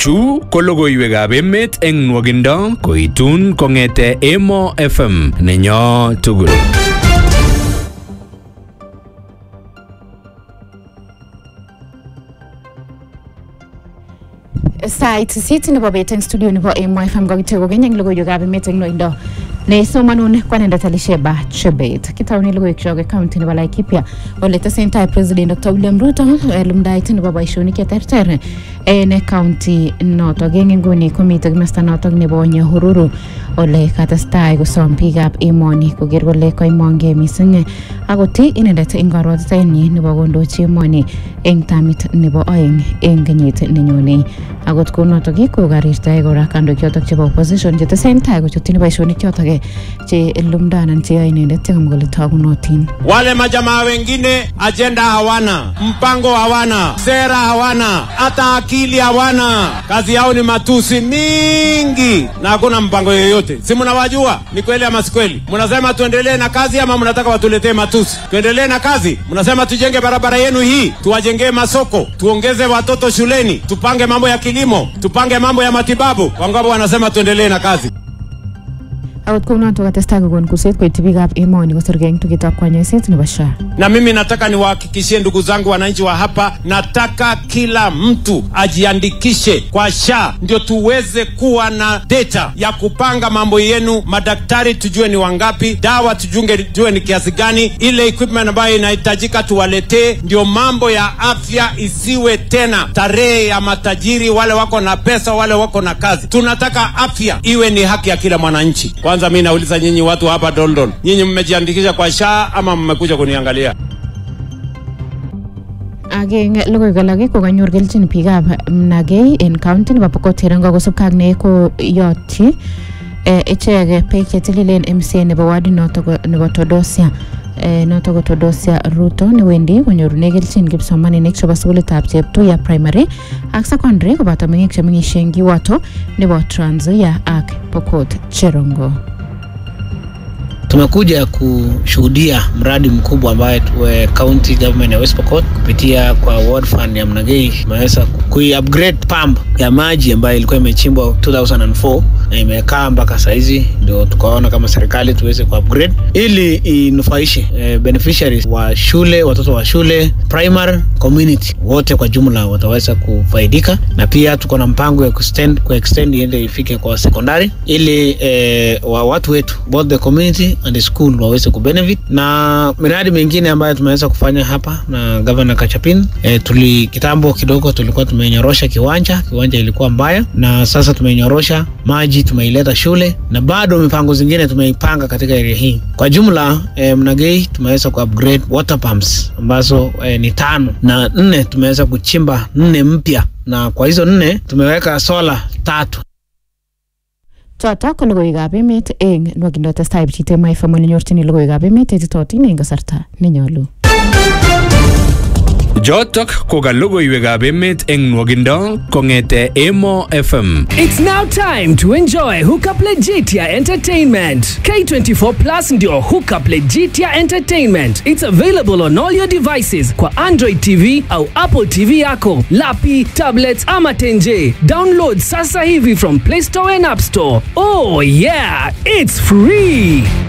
Chu ko logoiwekab emet eng nwogindo koitun kong'ete Emo FM nenyo tugul. sait sisit nebo bet eng studio nebo Emo FM kokityo kokeny eng logoiwekab emet eng loindo nesomanun kwanendet Elisheba Chebet kitaune logoiwek chok county nebo Laikipia ole tesentai president Dr. William Ruto lumdaet nebo boisionik cheterter en county notok eng inguni komite kimasta notok nebo Nyahururu ole katestai kosom biikab emoni koker kole kaimongei mising akot inendet eng karwatitenyi nebo kondochi emoni eng tamit nebo oeng eng kenyit nenyone akot kounotok kokarirtae kora kandoik chotok chebo opposition chetesentai kochutyin boisionik chotok che lumda anan cheyoe inendet chekamwa kole tagunotin Wale majamaa wengine ajenda hawana, mpango hawana, sera hawana, hata akili hawana. Kazi yao ni matusi mingi na hakuna mpango yoyote. Si mnawajua? Ni kweli ama si kweli? Mnasema tuendelee na kazi ama mnataka watuletee matusi? Tuendelee na kazi? Mnasema tujenge barabara yenu hii, tuwajengee masoko, tuongeze watoto shuleni, tupange mambo ya kilimo, tupange mambo ya matibabu. Wangapo wanasema tuendelee na kazi. akot kounotok katestai kokon kurset koityi biikab emoni kosirgei eng tugetab kanyoiset nebo SHA na mimi nataka niwahakikishie ndugu zangu wananchi wa hapa, nataka kila mtu ajiandikishe kwa SHA ndio tuweze kuwa na data ya kupanga mambo yenu. Madaktari tujue ni wangapi, dawa tujunge tujue ni kiasi gani, ile equipment ambayo inahitajika tuwaletee, ndio mambo ya afya isiwe tena tarehe ya matajiri, wale wako na pesa, wale wako na kazi. Tunataka afya iwe ni haki ya kila mwananchi. Kwanza mi nauliza nyinyi watu hapa Doldol, nyinyi mmejiandikisha kwa SHA ama mmekuja kuniangalia? ak eng logoiwek alak ko kanyor kelchin biikab Mnagei en county nebo Pokot Cherongo kosubkei ak ne koyotyi eh, ichek beek chetililen MCA nebo wadi notok nebo Todosia eh, notok ko Todosia Ruto newendi konyorune kelchin kipsomaninik chebo sukulitab Cheptuya primary ak secondary koboto meng'ik chemeng'isie eng kiwato nebo Trans Nzoia ak Pokot Cherongo Tumekuja kushuhudia mradi mkubwa ambaye tuwe county government ya West Pokot kupitia kwa ward fund ya Mnagei imeweza kui-upgrade pump ya maji ambayo ilikuwa imechimbwa 2004 na imekaa mpaka saizi, ndio tukaona kama serikali tuweze ku-upgrade ili inufaishe eh, beneficiaries wa shule, watoto wa shule primary community wote kwa jumla wataweza kufaidika, na pia tuko na mpango ya kuextend kuextend iende ifike kwa sekondari ili eh, wa watu wetu both the community and the school waweze kubenefit na miradi mingine ambayo tumeweza kufanya hapa na Governor Kachapin. E, tuli kitambo kidogo tulikuwa tumenyorosha kiwanja, kiwanja ilikuwa mbaya, na sasa tumenyorosha maji, tumeileta shule na bado mipango zingine tumeipanga katika area hii. Kwa jumla e, Mnagei tumeweza ku upgrade water pumps ambazo e, ni tano na nne tumeweza kuchimba nne mpya, na kwa hizo nne tumeweka sola tatu chotok ko logoiwekab emet eng nwokindo testai pchite maifam ole nyorchini logoiwekab emet etitotin eng kasarta nenyolu Jotok ko ka logoiwekab emet eng nwogindo kong'ete Emo FM. It's now time to enjoy Hookup Legitia Entertainment. K24 Plus ndio Hookup Legitia Entertainment. It's available on all your devices kwa Android TV au Apple TV yako, lapi, tablets ama tenje. Download sasa hivi from Play Store and App Store. Oh yeah, it's free.